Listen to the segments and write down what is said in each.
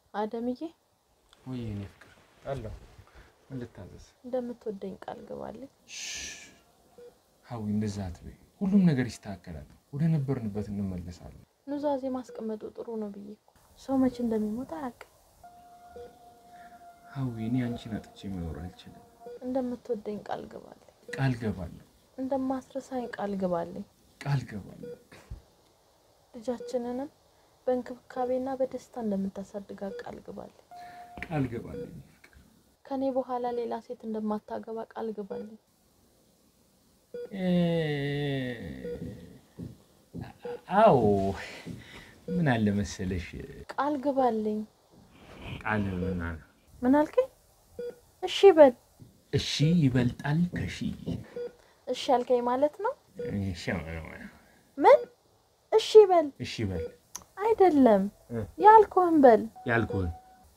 አደምዬ ወይ የኔ ፍቅር አለሁ። ምን ልታዘዝ? እንደምትወደኝ ቃል ግባልኝ። ሀዊ እንደዛ አትበይ። ሁሉም ነገር ይስተካከላል። ወደ ነበርንበት እንመለሳለን። ኑዛዜ ማስቀመጡ ጥሩ ነው ብዬ እኮ ሰው መቼ እንደሚሞት አያውቅም። ሀዊ እኔ አንቺን አጥቼ መኖር አልችልም። እንደምትወደኝ ቃል ግባልኝ። ቃል ገባለሁ፣ እንደማስረሳኝ ቃል ግባልኝ። ቃል ገባለሁ። ልጃችንንም በእንክብካቤና በደስታ እንደምታሳድጋ ቃል ግባልኝ። ቃል ገባለሁ የኔ ፍቅር። ከኔ በኋላ ሌላ ሴት እንደማታገባ ቃል ግባልኝ። እ አዎ ምን አለ መሰለሽ ቃል ግባልኝ። ቃል ምና ምን አልከኝ? እሺ በል። እሺ ይበልጣል ከሺ እሺ ያልከኝ ማለት ነው? እሺ ምን? እሺ በል እሺ በል አይደለም፣ እ ያልኩህን በል። ያልኩህን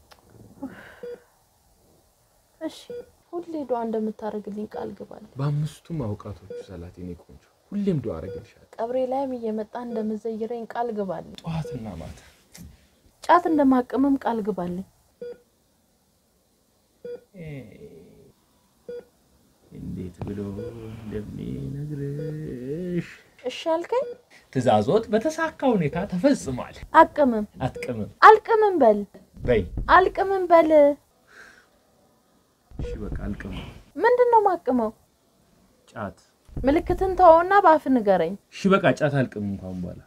እሺ ሁሌ ዱዓ እንደምታደርግልኝ ቃል ግባልኝ። በአምስቱም አውቃቶቹ ሰላት የኔ ቆንጆ ሁሌም ዱዓ አደርግልሻለሁ። ቀብሬ ላይም እየመጣ እንደምዘይረኝ ቃል ግባልኝ። ጠዋትና ማታ ጫት እንደማቅምም ቃል ግባልኝ። እንዴት ብሎ እንደሚነግርሽ እሺ ያልከኝ ትእዛዞት በተሳካ ሁኔታ ተፈጽሟል። አቅምም አትቅምም አልቅምም በል በይ። አልቅምም በል። እሺ በቃ አልቅምም። ምንድን ነው ማቅመው? ጫት ምልክትን ተወውና በአፍ ንገረኝ። እሺ በቃ ጫት አልቅምም እንኳን በኋላ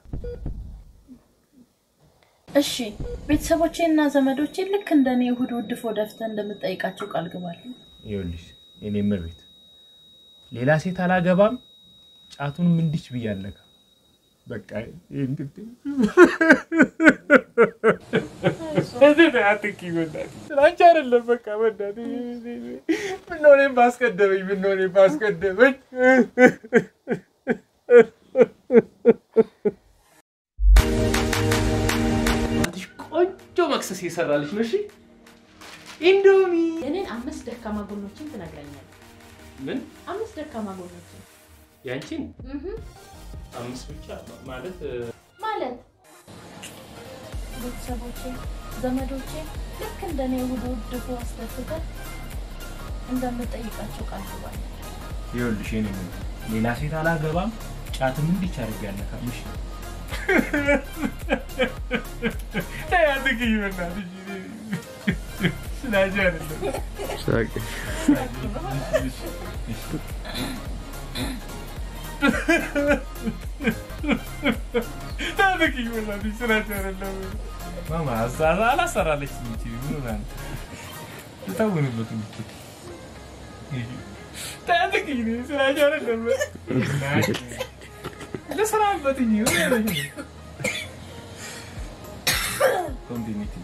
እሺ ቤተሰቦቼና ዘመዶቼ ልክ እንደኔ እሑድ ውድፎ ደፍተህ እንደምጠይቃቸው ቃል ግባልኝ። ይኸውልሽ የኔ ምሬት ሌላ ሴት አላገባም፣ ጫቱንም እንዲች ብያለካ በቃ እንግዲህ አትኪ በእናትሽ አንቺ አይደለም በቃ በእናትሽ ምነው እኔም ባስቀደመኝ ምነው እኔም ባስቀደመኝ እናትሽ ቆንጆ መክሰስ የሰራልሽ ነው እሺ ኢንዶሚ የኔን አምስት ደካማ ጎኖችን ትነግረኛለህ። ምን አምስት ደካማ ጎኖችን ያንቺን አምስት ብቻ ማለት ማለት ቤተሰቦቼ፣ ዘመዶቼ ልክ እንደኔ እሑድ ውድፎ አስደፍተህ እንደምጠይቃቸው ቃል ግባልኝ። ይኸውልሽ የኔ ምን ሌላ ሴት አላገባም ጫትም እንዲች አድርግ ያለካምሽ ያትግኝ በናትሽ ስላጅ አይደለም ታትግኝ በናትሽ ስላጅ አይደለም ማማ አዛዛ አላሰራለች እንጂ ምን ሆና ነው ልታውንበት ምትል ታትግኝ ስላጅ አይደለም ለስራበት እንጂ ኮንቲኒቲ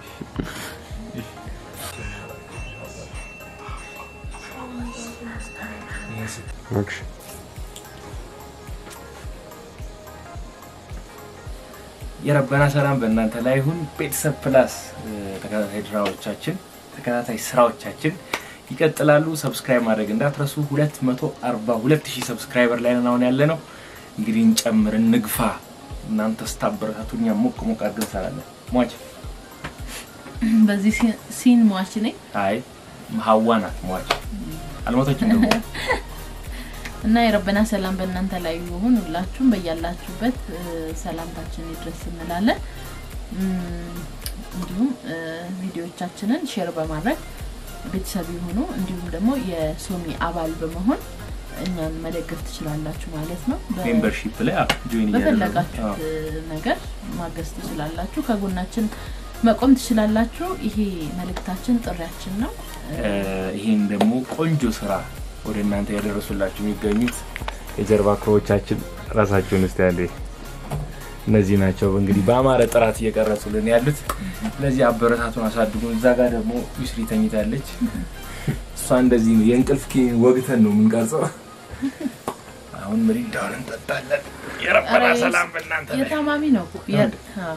የረበና ሰላም በእናንተ ላይ ይሁን። ቤተሰብ ፕላስ ተከታታይ ድራዎቻችን ተከታታይ ስራዎቻችን ይቀጥላሉ። ሰብስክራይብ ማድረግ እንዳትረሱ። 242 ሺህ ሰብስክራይበር ላይ ነን አሁን ያለ ነው። እንግዲህ እንጨምር፣ እንግፋ። እናንተ ስታበረታቱ እኛ ሞቅ ሞቅ አድርገን እንሰራለን። ሟች በዚህ ሲን ሟች ነኝ አይ ሀዋ ናት ሟች አልሞተችም ደግሞ እና የረበና ሰላም በእናንተ ላይ ይሁን። ሁላችሁም በያላችሁበት እ፣ ሰላምታችን ይድረስ እንላለን። እም፣ እንዲሁም እ፣ ቪዲዮዎቻችንን ሼር በማድረግ ቤተሰብ የሆኑ እንዲሁም ደግሞ የሶሚ አባል በመሆን እኛን መደገፍ ትችላላችሁ ማለት ነው። በ- ሜምበርሺፕ ላይ ጆይን በፈለጋችሁት እ፣ ነገር ማገዝ ትችላላችሁ። ከጎናችን መቆም ትችላላችሁ። ይሄ መልእክታችን፣ ጥሪያችን ነው። ይህን ደግሞ ቆንጆ ስራ ወደ እናንተ ያደረሱላችሁ የሚገኙት የጀርባ ክሮዎቻችን ራሳቸውን ስ ያለ እነዚህ ናቸው። እንግዲህ በአማረ ጥራት እየቀረጹልን ያሉት ስለዚህ አበረታቱን፣ አሳድጉን። እዛ ጋር ደግሞ ዩስሪ ተኝታለች። እሷ እንደዚህ ነው የእንቅልፍ ኪኒን ወግተን ነው የምንቀርጸው። አሁን ምሪንዳውን እንጠጣለን። የረበና ኧረ ሰላም በእናንተ ላይ የታማሚ ነው። የ- አዎ።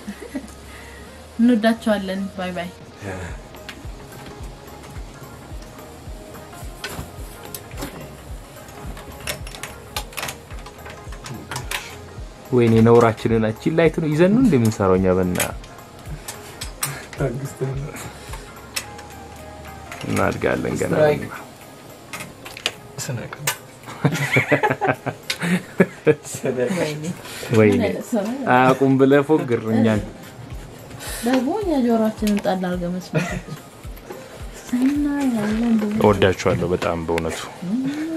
እንወዳቸዋለን። ባይ ባይ። ወይኔ ነውራችንን አቺን ላይት ነው ይዘን ነው እንደምንሰራው እኛ በና እናድጋለን ገና ስትራይክ። ወይኔ ወይኔ ምን አይነት ሰው ነው? አያውቁም ብለህ ፎግር እኛን ደግሞ እኛ ጆሮአችንን ጣል አድርገን መስማት ስናይ ያለን እወዳችኋለሁ በጣም በእውነቱ ብዙ